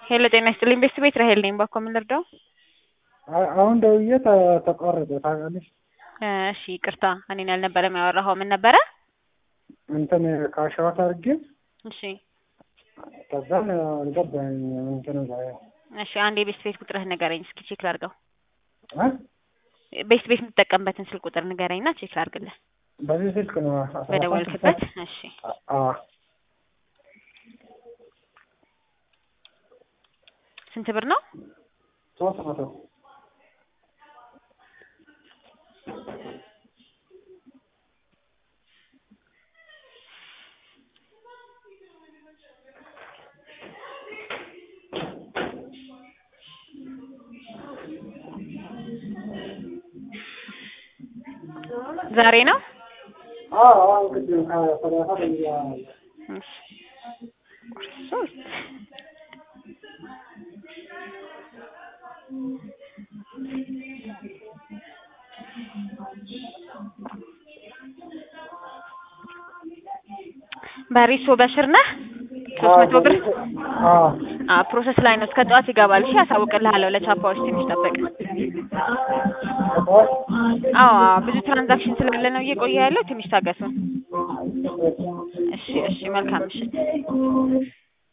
ሄሎ ጤና ይስጥልኝ ቤተሰብ ቤት ራሄል ነኝ። ባኮ ምን ልርዳው? አሁን ደውዬ ተ- ተቋረጠ ታውቃለሽ። እሺ ይቅርታ እኔን ያልነበረም ያወራኸው ምን ነበረ? እንትን ካሸዋት አድርጌ እሺ ከዛን አልገባኝ እንትን ላይ እሺ አንድ የቤት ቤት ቁጥርህ ንገረኝ እስኪ ቼክ ላድርገው። እ? ቤት ቤት የምትጠቀምበትን ስልክ ቁጥር ንገረኝና ቼክ ላድርግልህ። በዚህ ስልክ ነው አስራ በደወልክበት? እሺ አዎ ስንት ብር ነው? ሶስት መቶ ዛሬ ነው? አዎ አሁን ቅድም ከሰላሳ ደቂቃ እሺ ሶስት በሪሶ በሽር ነህ? ሶስት መቶ ብር አዎ አ ፕሮሰስ ላይ ነው። እስከ ጠዋት ይገባል። እሺ አሳውቅልሃለሁ። ለቻፓዎች ትንሽ ጠብቅ። ጠዋት አዎ አዎ፣ ብዙ ትራንዛክሽን ስላለ ነው እየቆየ ያለው። ትንሽ ታገሱ። እሺ እሺ፣ መልካም ምሽት።